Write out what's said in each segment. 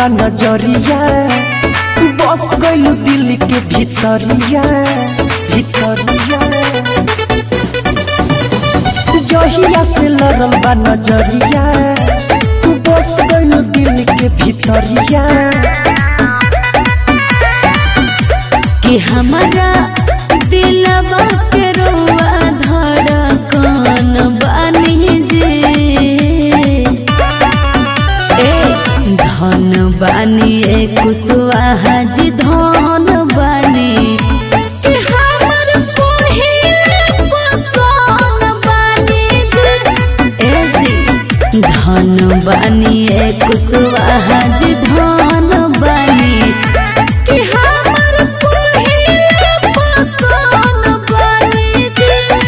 बा नजरिया बस गइलू दिल के भीतरिया भीतरिया जहिया से लड़ल बा नजरिया बस गइलू दिल के भीतरिया कि हमारा दिलवा के रुआ धड़कन बानी जे ए धन बानी ए कुशवाहा जी धन बानी कि हमर पहिल पसंद बानी जे ए जी धन बानी ए कुशवाहा जी धन बानी कि हमर पहिल पसंद बानी जे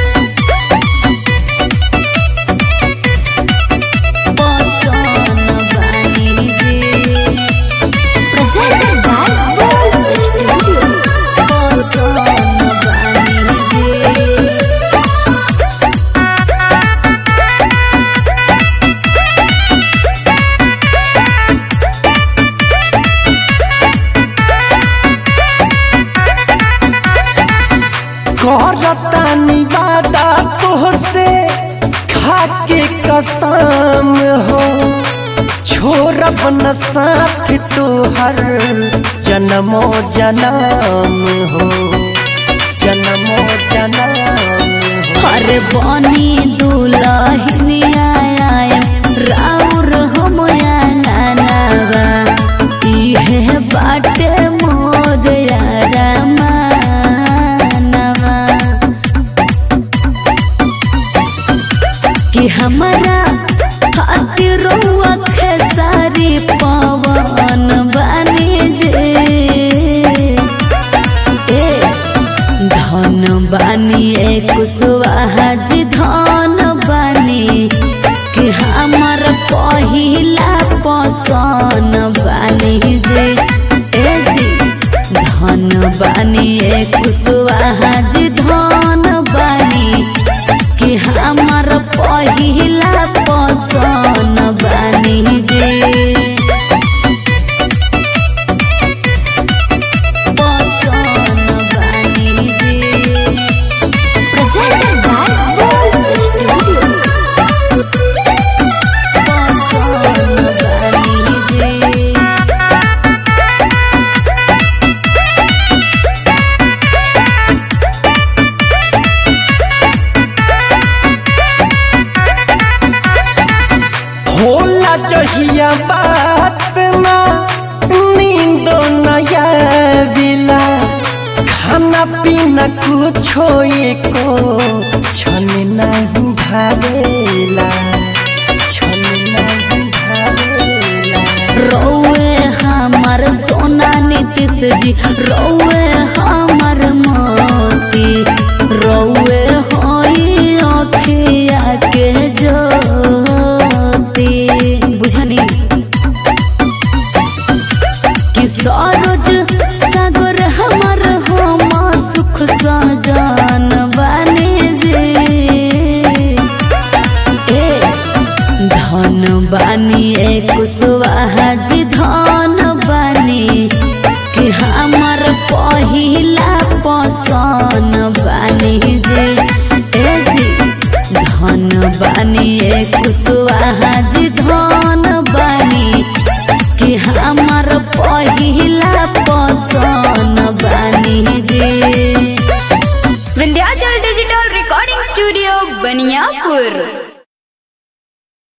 पसंद बानी जे Presented by Gold Studio. पसंद बानी जे करतानी वादा तोहसे खाके कसम हो छोड़ब न साथ तोहर जन्मो जन्म हो जन्मो जन्म हो अरे बनी दुलहिनिया राउर हम नानावा इहे बाटे मोर यारा मानवा कि हमारा खातिर खेसारी पवन बनी जे ए धन बानी ए कुशवाहा जी धन बानी कि हमर पहिला पसन बानी जे ए जी धन बानी ए कुशवाहा जी धन बानी कि हमर पहिला पसन बानी जे पसंद बानी जे Presented by Gold Studio. पसंद बानी जे होला जहिया बात ना नींदो नया बिला खाना पीना कुछो एको छन नहीं भावेला छन नहीं भावेला रौए हमर सोना नीतीश जी रौए हमर मोती रौए होई अखिया के ज्योति बुझनी कि सरोज सागर हमर हम सुख सजन बने जे ए धन बानी ए कुशवाहा जी धन बानी कि हमर पहिला पसन बानी जे ए जी धन बानी ए कुशवाहा जी धन